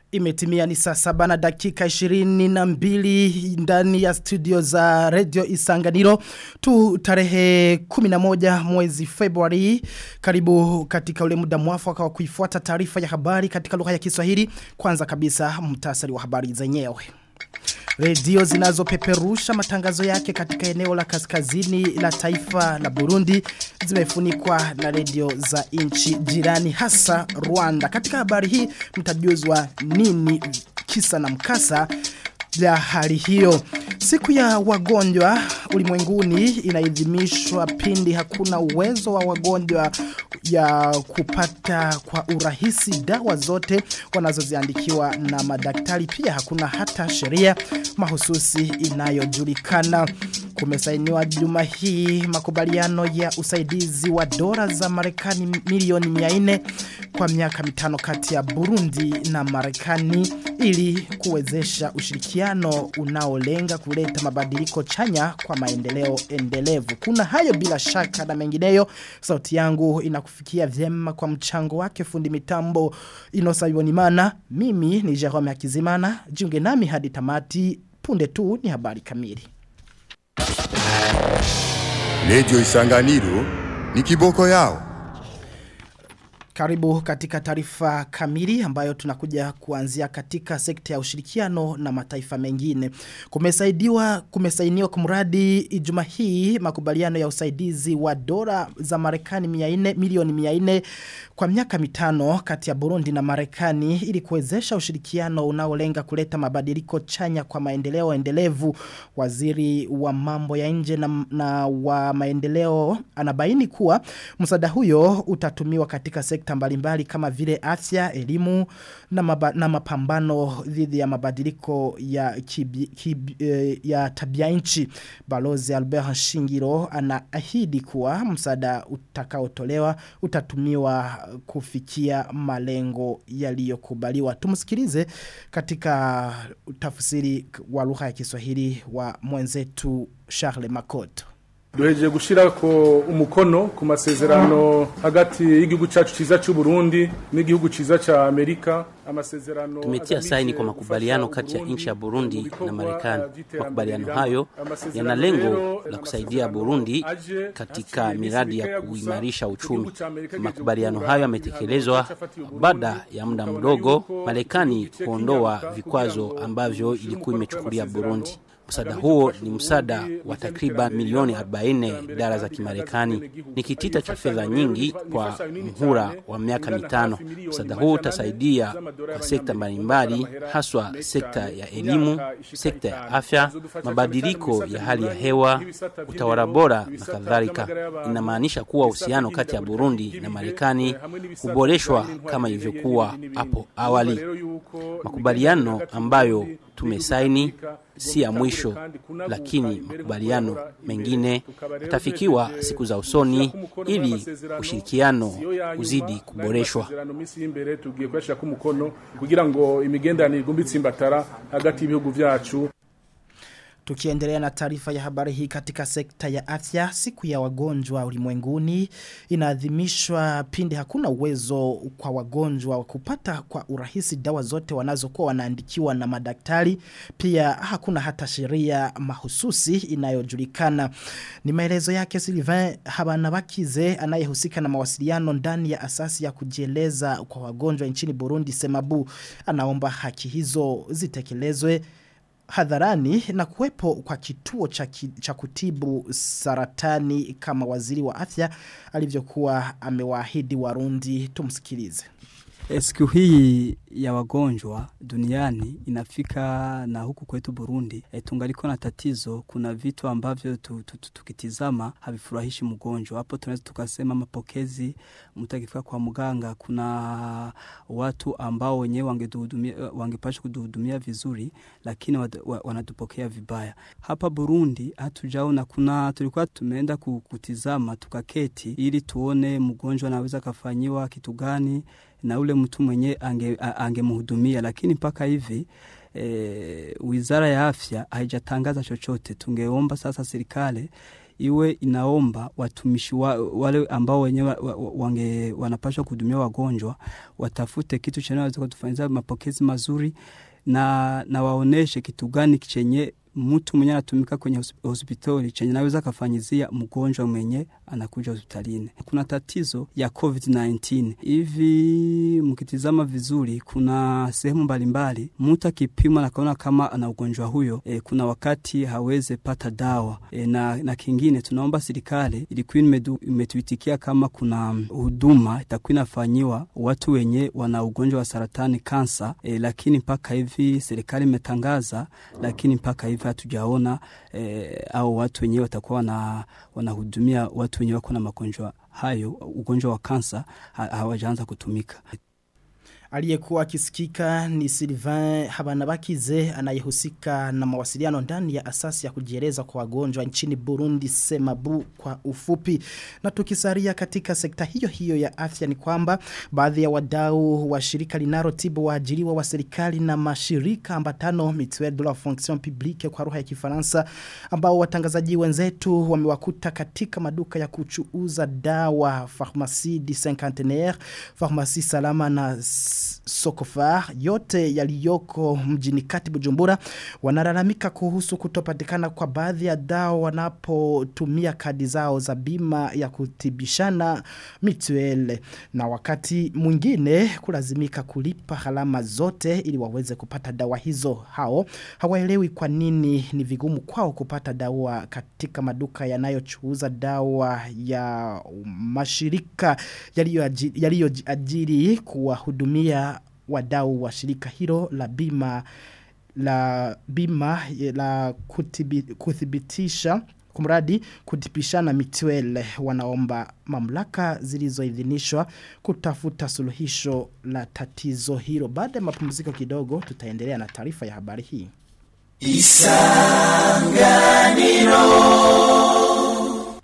Imetimia ni saa saba na dakika 22 ndani ya studio za Radio Isanganiro tu tarehe 11 mwezi Februari karibu katika ule muda mwafaka wa kuifuata taarifa ya habari katika lugha ya Kiswahili kwanza kabisa mtasari wa habari zenyewe Redio zinazopeperusha matangazo yake katika eneo la kaskazini la taifa la Burundi zimefunikwa na redio za nchi jirani hasa Rwanda. Katika habari hii mtajuzwa nini kisa na mkasa ya hali hiyo. Siku ya wagonjwa ulimwenguni inaidhimishwa pindi hakuna uwezo wa wagonjwa ya kupata kwa urahisi dawa zote wanazoziandikiwa na madaktari pia hakuna hata sheria mahususi inayojulikana kumesainiwa juma hii makubaliano ya usaidizi wa dola za Marekani milioni 400 kwa miaka mitano kati ya Burundi na Marekani ili kuwezesha ushirikiano unaolenga kuleta mabadiliko chanya kwa maendeleo endelevu. Kuna hayo bila shaka na mengineyo sauti yangu inakufikia vyema kwa mchango wake fundi mitambo Inosa Yonimana. Mimi ni Jerome Hakizimana. Jiunge nami hadi tamati punde tu ni habari kamili. Radio Isanganiro ni kiboko yao. Karibu katika taarifa kamili ambayo tunakuja kuanzia katika sekta ya ushirikiano na mataifa mengine. Kumesaidiwa kumesainiwa kumradi Ijumaa hii makubaliano ya usaidizi wa dola za Marekani 400 milioni 400 kwa miaka mitano kati ya Burundi na Marekani ili kuwezesha ushirikiano unaolenga kuleta mabadiliko chanya kwa maendeleo endelevu. Waziri wa mambo ya nje na, na wa maendeleo anabaini kuwa msaada huyo utatumiwa katika sekta mbalimbali kama vile afya, elimu na, maba, na mapambano dhidi ya mabadiliko ya, kibi, kibi, eh, ya tabia nchi. Balozi Albert Shingiro anaahidi kuwa msaada utakaotolewa utatumiwa kufikia malengo yaliyokubaliwa. Tumsikilize katika tafsiri wa lugha ya Kiswahili wa mwenzetu Charles Makoto. duhejeje gushira ko umukono ku masezerano hagati y'igihugu cyacu ciza cy'u Burundi n'igihugu ciza ca Amerika amasezerano Tumetia saini kwa makubaliano kati ya nchi ya Burundi na Marekani. Makubaliano hayo yana lengo la kusaidia Burundi katika miradi ya kuimarisha uchumi. Makubaliano hayo yametekelezwa baada ya muda mdogo Marekani kuondoa vikwazo ambavyo ilikuwa imechukulia Burundi. Msaada huo ni msaada wa takriban milioni 40 dola za Kimarekani. Ni kitita cha fedha nyingi kwa mhura wa miaka mitano. Msaada huo utasaidia kwa sekta mbalimbali, haswa sekta ya elimu, sekta ya afya, mabadiliko ya hali ya hewa, utawala bora na kadhalika. Inamaanisha kuwa uhusiano kati ya Burundi na Marekani kuboreshwa kama ilivyokuwa hapo awali. Makubaliano ambayo tumesaini si ya mwisho, lakini makubaliano mengine yatafikiwa siku za usoni ili ushirikiano uzidi kuboreshwa. kugira ngo imigenderanire igumbitse imbatara hagati y'ibihugu vyacu Tukiendelea na taarifa ya habari hii katika sekta ya afya, siku ya wagonjwa ulimwenguni inaadhimishwa pindi hakuna uwezo kwa wagonjwa kupata kwa urahisi dawa zote wanazokuwa wanaandikiwa na madaktari. Pia hakuna hata sheria mahususi inayojulikana. Ni maelezo yake Sylvain Habanabakize anayehusika na mawasiliano ndani ya asasi ya kujieleza kwa wagonjwa nchini Burundi Semabu. Anaomba haki hizo zitekelezwe hadharani na kuwepo kwa kituo cha, ki, cha kutibu saratani kama waziri wa afya alivyokuwa amewaahidi warundi tumsikilize. Siku hii ya wagonjwa duniani inafika na huku kwetu Burundi e, tungaliko na tatizo. Kuna vitu ambavyo tu, tu, tu, tukitizama havifurahishi mgonjwa. Hapo tunaweza tukasema mapokezi, mtu akifika kwa mganga, kuna watu ambao wenyewe wangetuhudumia wangepasha kutuhudumia vizuri, lakini wa, wa, wanatupokea vibaya. Hapa Burundi hatujaona, kuna tulikuwa tumeenda kutizama tukaketi, ili tuone mgonjwa anaweza kafanyiwa kitu gani na ule mtu mwenye angemhudumia, ange lakini mpaka hivi e, wizara ya afya haijatangaza chochote. Tungeomba sasa serikali iwe inaomba watumishi wa, wale ambao wenyewe wa, wa, wange wanapaswa kuhudumia wagonjwa watafute kitu chenye waweza kutufanyia mapokezi mazuri na, na waoneshe kitu gani chenye mtu mwenye anatumika kwenye hospitali chenye naweza kafanyizia mgonjwa mwenye anakuja hospitalini. Kuna tatizo ya COVID-19 hivi, mkitizama vizuri, kuna sehemu mbalimbali mtu akipimwa na kaona kama ana ugonjwa huyo e, kuna wakati haweze pata dawa e, na, na kingine tunaomba serikali ilikuwa imetuitikia kama kuna huduma itakuwa inafanyiwa watu wenye wana ugonjwa wa saratani kansa e, lakini mpaka hivi serikali imetangaza, lakini mpaka hivi hatujaona eh, au watu wenyewe watakuwa wana, wanahudumia watu wenyewe wako na magonjwa hayo, ugonjwa wa kansa hawajaanza kutumika. Aliyekuwa akisikika ni Sylvain Habanabakize anayehusika na mawasiliano ndani ya asasi ya kujieleza kwa wagonjwa nchini Burundi Semabu kwa ufupi. Na tukisaria katika sekta hiyo hiyo ya afya ni kwamba baadhi ya wadau wa shirika linalotibu waajiriwa wa serikali na mashirika ambatano Mutuelle de la Fonction Publique kwa lugha ya Kifaransa ambao watangazaji wenzetu wamewakuta katika maduka ya kuchuuza dawa Pharmacie du Cinquantenaire, Pharmacie Salama na Sokofar yote yaliyoko mjini kati Bujumbura wanalalamika kuhusu kutopatikana kwa baadhi ya dawa wanapotumia kadi zao za bima ya kutibishana mituele na wakati mwingine kulazimika kulipa gharama zote ili waweze kupata dawa hizo hao hawaelewi kwa nini ni vigumu kwao kupata dawa katika maduka yanayochuuza dawa ya mashirika yaliyoajiri kuwahudumia wadau wa shirika hilo la bima la bima la kutibi, kuthibitisha kumradi kutipishana mituele wanaomba mamlaka zilizoidhinishwa kutafuta suluhisho la tatizo hilo baada ya mapumziko kidogo tutaendelea na taarifa ya habari hii Isanganiro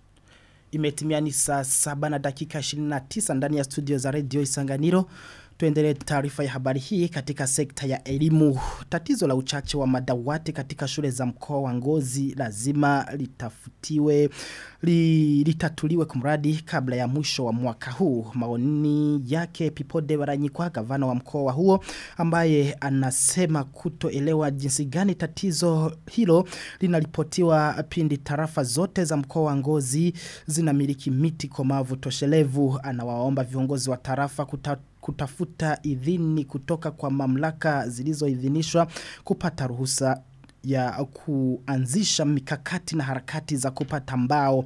Imetimia ni saa saba na dakika 29 ndani ya studio za radio Isanganiro Tuendelee taarifa ya habari hii katika sekta ya elimu. Tatizo la uchache wa madawati katika shule za mkoa wa ngozi lazima litafutiwe, li, litatuliwe kumradi kabla ya mwisho wa mwaka huu. Maoni yake Pipode Baranyikwa gavana wa mkoa wa huo ambaye anasema kutoelewa jinsi gani tatizo hilo linaripotiwa pindi tarafa zote za mkoa wa ngozi zinamiliki miti komavu toshelevu. Anawaomba viongozi wa tarafa kutatu kutafuta idhini kutoka kwa mamlaka zilizoidhinishwa kupata ruhusa ya kuanzisha mikakati na harakati za kupata mbao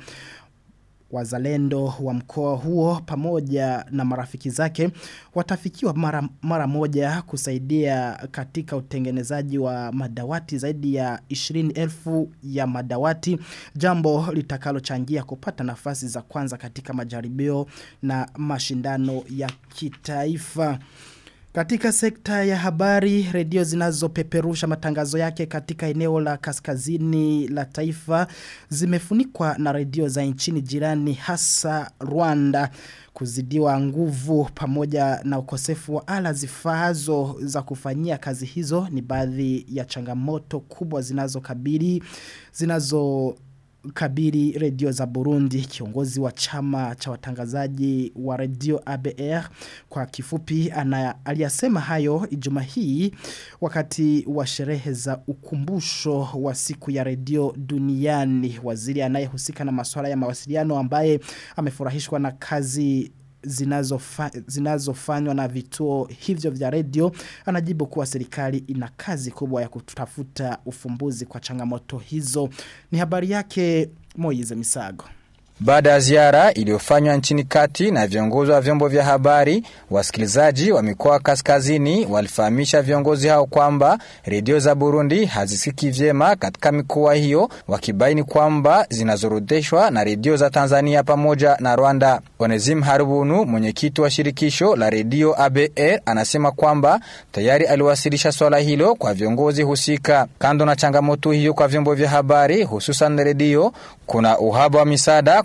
wazalendo wa mkoa huo pamoja na marafiki zake watafikiwa mara, mara moja kusaidia katika utengenezaji wa madawati zaidi ya 20,000 ya madawati jambo litakalochangia kupata nafasi za kwanza katika majaribio na mashindano ya kitaifa katika sekta ya habari, redio zinazopeperusha matangazo yake katika eneo la kaskazini la taifa zimefunikwa na redio za nchini jirani hasa Rwanda kuzidiwa nguvu pamoja na ukosefu wa ala zifaazo za kufanyia kazi hizo ni baadhi ya changamoto kubwa zinazokabili zinazo kabiri redio za Burundi kiongozi wa chama cha watangazaji wa redio ABR kwa kifupi ana aliyasema hayo ijuma hii wakati wa sherehe za ukumbusho wa siku ya redio duniani waziri anayehusika na masuala ya mawasiliano ambaye amefurahishwa na kazi zinazofanywa zinazo na vituo hivyo vya redio anajibu kuwa serikali ina kazi kubwa ya kutafuta ufumbuzi kwa changamoto hizo ni habari yake Moize Misago Baada ya ziara iliyofanywa nchini kati na viongozi wa vyombo vya habari, wasikilizaji wa mikoa kaskazini walifahamisha viongozi hao kwamba redio za Burundi hazisikiki vyema katika mikoa hiyo, wakibaini kwamba zinazorudishwa na redio za Tanzania pamoja na Rwanda. Onezim Harubunu, mwenyekiti wa shirikisho la redio ABR, anasema kwamba tayari aliwasilisha swala hilo kwa viongozi husika. Kando na changamoto hiyo kwa vyombo vya habari, hususan redio, kuna uhaba wa misaada kwa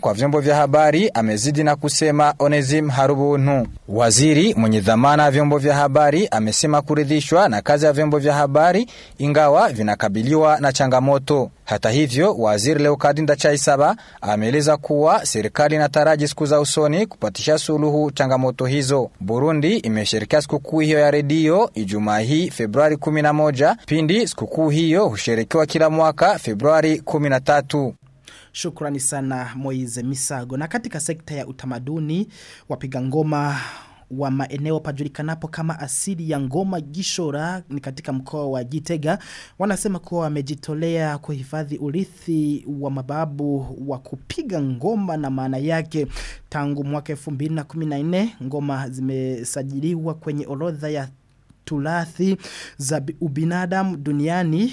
kwa vyombo vya habari amezidi na kusema Onezim Harubuntu. Waziri mwenye dhamana ya vyombo vya habari amesema kuridhishwa na kazi ya vyombo vya habari ingawa vinakabiliwa na changamoto. Hata hivyo, waziri Leokadinda Chaisaba ameeleza kuwa serikali inataraji siku za usoni kupatisha suluhu changamoto hizo. Burundi imesherekea sikukuu hiyo ya redio Ijumaa hii Februari 11 pindi sikukuu hiyo husherekewa kila mwaka Februari 13. Shukrani sana Moize Misago. Na katika sekta ya utamaduni, wapiga ngoma wa maeneo pajulikanapo kama asili ya ngoma gishora ni katika mkoa wa Gitega wanasema kuwa wamejitolea kuhifadhi urithi wa mababu wa kupiga ngoma na maana yake tangu mwaka 2014 ngoma zimesajiliwa kwenye orodha ya tulathi za ubinadamu duniani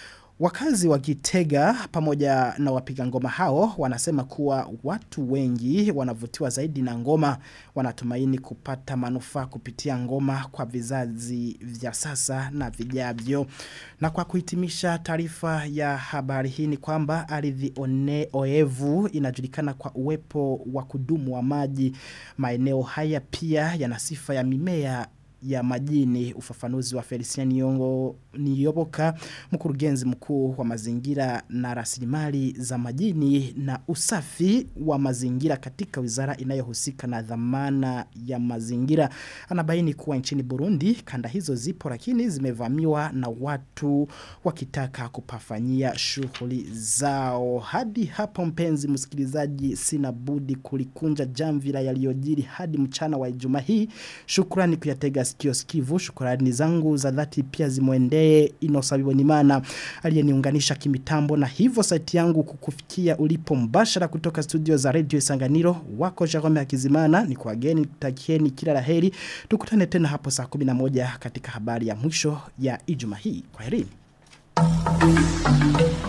Wakazi wa Gitega pamoja na wapiga ngoma hao wanasema kuwa watu wengi wanavutiwa zaidi na ngoma wanatumaini kupata manufaa kupitia ngoma kwa vizazi vya sasa na vijavyo. Na kwa kuhitimisha taarifa ya habari hii ni kwamba ardhi one oevu inajulikana kwa uwepo wa kudumu wa maji. Maeneo haya pia yana sifa ya mimea ya majini ufafanuzi wa Felician Niyongo Niyoboka mkurugenzi mkuu wa mazingira na rasilimali za majini na usafi wa mazingira katika wizara inayohusika na dhamana ya mazingira anabaini kuwa nchini Burundi kanda hizo zipo lakini zimevamiwa na watu wakitaka kupafanyia shughuli zao hadi hapo mpenzi msikilizaji sina budi kulikunja jamvila yaliyojiri hadi mchana wa Ijumaa hii shukrani kuyatega sikio sikivu shukrani zangu za dhati pia zimwendee inosabiwa ni mana aliyeniunganisha kimitambo na hivyo saiti yangu kukufikia ulipo mbashara kutoka studio za radio Isanganiro wako Jerome Hakizimana ni kwa geni takieni kila laheri tukutane tena hapo saa 11 katika habari ya mwisho ya Ijumaa hii kwa herini